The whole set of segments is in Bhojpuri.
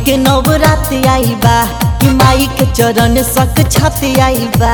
के नवरात आई बा कि माई के चरण सक छत आई बा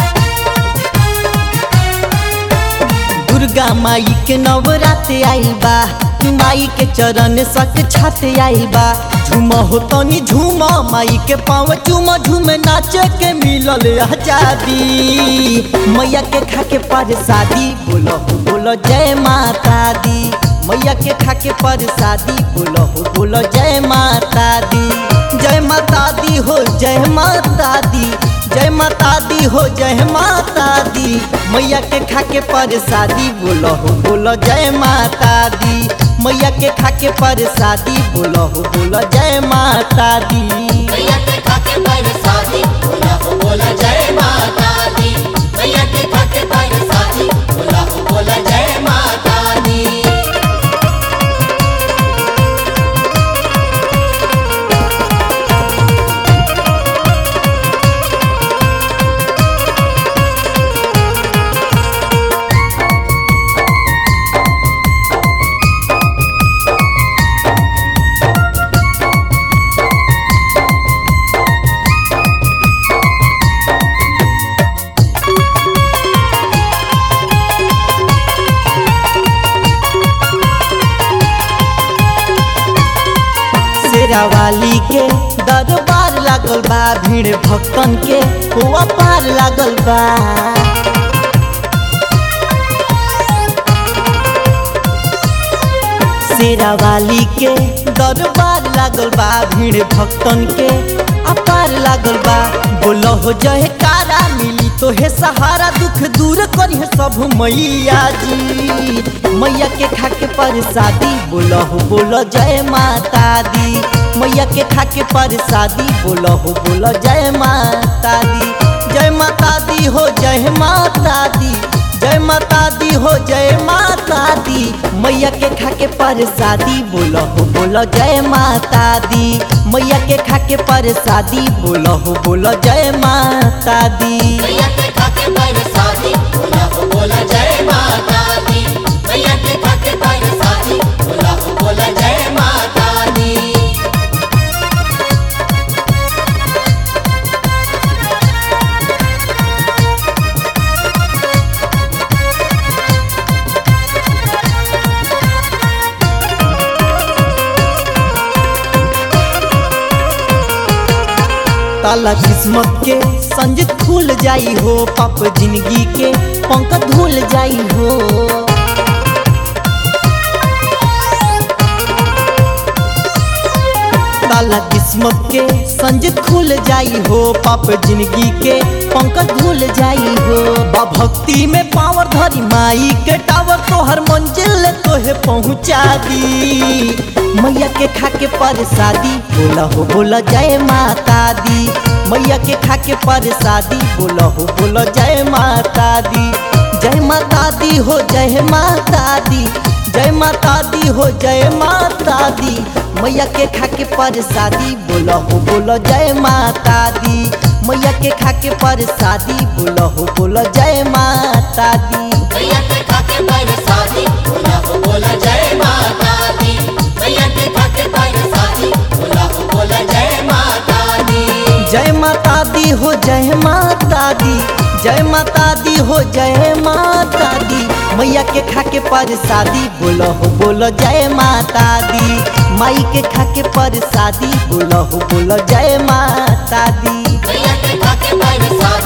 दुर्गा माई के नवरात आई बा कि माई के चरण सक छत आई बा झूम हो तनी झूम माई के पाँव चूम झूम नाचे के मिलल आजादी मैया के खा के पर शादी बोलो हो बोलो जय माता दी मैया के खा के पर शादी बोलो हो बोलो जय माता दी जय माता दी हो जय माता दी जय माता दी हो जय माता दी मैया के खा के पर शादी बोलो हो बोलो जय माता दी मैया के खा के पर शादी बोलो हो बोलो जय माता दी मैया के खाके पर शादी बोला हो बोला जय माता दी मैया के खाके पर शादी बोला हो बोला जय माता दी शेरावाली के दरबार लागल बा भीड़ भक्तन के हुआ पार लागल बा शेरावाली के दरबार लागल बा भीड़ भक्तन के अपार लागल बा बोलो हो जय कारा मिली तो हे सहारा दुख दूर करी सब मैया जी मैया के खा के पर शादी बोलो हो बोलो जय माता दी मैया के खा के पर शादी बोलो हो बोलो जय माता दी जय माता दी हो जय माता दी जय माता दी हो जय माता दी मैया के खा के पर शादी बोलो हो बोलो जय माता दी मैया के खा के पर शादी बोलो हो बोलो जय माता दी मैया के खाके पर शादी बोला हो बोला जय माता दी मैया के खाके पर शादी बोला हो बोला जय माता दी ताला किस्मत के संजित खुल जाई हो पाप जिंदगी के पंख धुल जाई हो ताला किस्मत के संजित खुल जाई हो पाप जिंदगी के पंख धुल जाई हो बा भक्ति में पावर धरी माई के टावर तोहर मंजिल तोहे पहुँचा दी मैया के खा के पर शादी बोला हो बोला जय माता दी मैया के खा के पर शादी बोला हो बोला जय माता दी जय माता दी हो जय माता दी जय माता दी हो जय माता दी मैया के खा के पर शादी बोला हो बोला जय माता दी मैया के खा के पर शादी बोला हो बोला जय माता दी मैया के खाके पर शादी बोला हो बोला जय माता दी मैया के खाके पर शादी बोला हो बोला जय माता दी जय माता दी हो जय माता दी जय माता दी हो जय माता दी मैया के खा के पर शादी बोलो हो बोलो जय माता दी माई के खा के पर शादी बोलो हो बोलो जय माता दी मैया के खाके पर शादी